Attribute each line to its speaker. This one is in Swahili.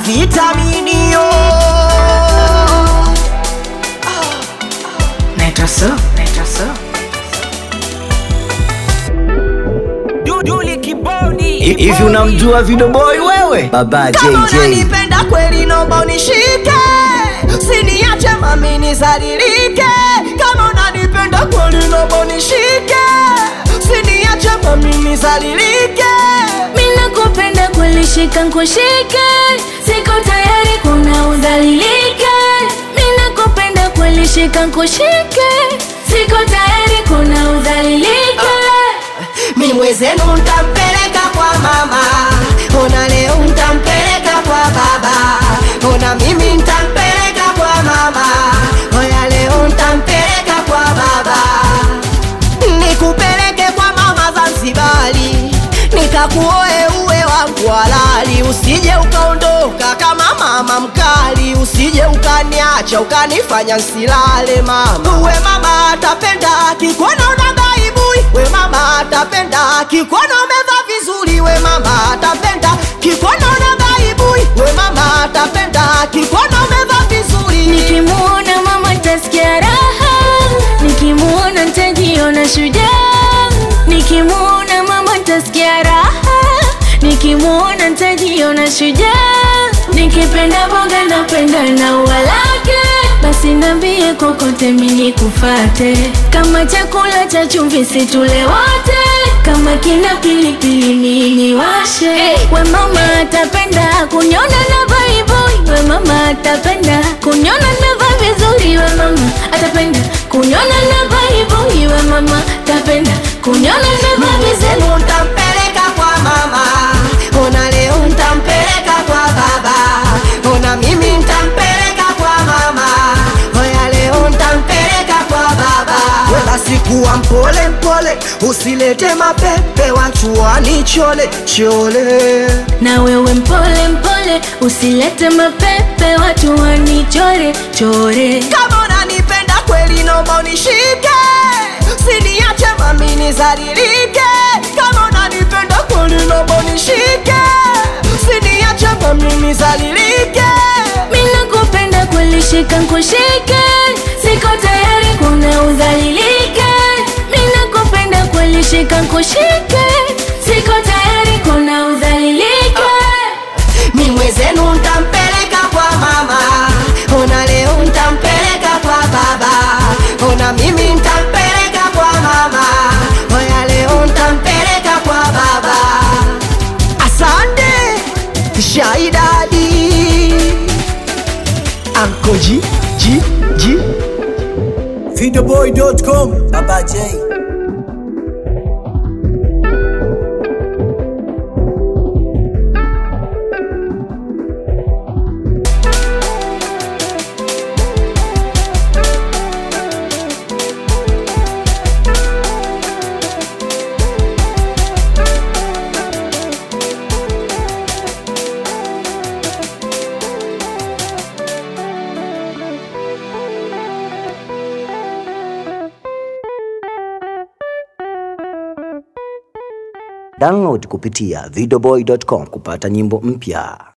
Speaker 1: vitaminio
Speaker 2: Naitwa so, naitwa so.
Speaker 1: Duduli kibodi
Speaker 3: hivi unamjua vidoboy wewe baba
Speaker 1: kama
Speaker 3: jj
Speaker 1: unanipenda kweli nomba unishike siniache mami nizalilike kama unanipenda kweli nomba unishike siniache mami nizalilike
Speaker 4: Mina kupenda kweli shika nkushike Siko tayari kuna udhalilike Mina kupenda kweli shika nkushike Siko tayari kuna udhalilike
Speaker 1: mi mwezenu ntampeleka kwa mama ona leo ntampeleka kwa baba ona mimi ntampeleka kwa mama oya leo ntampeleka kwa baba nikupeleke kwa mama zanzibari nikakuoe uwe wangu halali usije ukaondoka kama mama mkali usije ukaniacha ukanifanya nsilale mama uwe mama atapenda kikuona una baibui we mama atapenda kikuona umevaa vizuri we mama atapenda kikuona una baibui we mama atapenda kikuona umevaa vizuri
Speaker 4: Nikimuona mama tasikia raha Nikimuona ntajiona shujaa Nikimuona mama tasikia raha Nikimuona ntajiona shujaa Nikipenda boga napenda na ua lake Basi nambie kokote mini kufate Kama chakula cha chumvi situle wote Kama kina pilipili mini washe We mama atapenda kunyona na baibui We mama atapenda kunyona navaa vizuri We mama atapenda kunyona na baibui We mama atapenda kunyona navaa vizuri
Speaker 1: Leo ntampeleka kwa mama, ona leo ntampeleka kwa baba, ona mimi ntampeleka kwa mama, oya leo ntampeleka kwa baba. We basi kuwa mpole mpole, usilete mapepe watu wanichole chole.
Speaker 4: na wewe mpole mpole usilete mapepe watu wanichore chore
Speaker 1: Kama unanipenda kweli, naomba unishike, siniache mami nizalilike. Kama unanipenda kweli, naomba unishike, siniache mami nizalilike.
Speaker 4: mina kupenda kulishika nkushike siko tayari kuna udhalilike mina kupenda kulishika nkushike siko tayari kuna udhalilike
Speaker 1: mi mwezenu ntampeleka kwa mama ona leo ntampeleka kwa baba ona mimi ntampeleka kwa mama oya leo ntampeleka kwa baba asante shaidadi ankoji ji ji
Speaker 3: vidoboy.com baba j download kupitia vidoboy.com kupata nyimbo mpya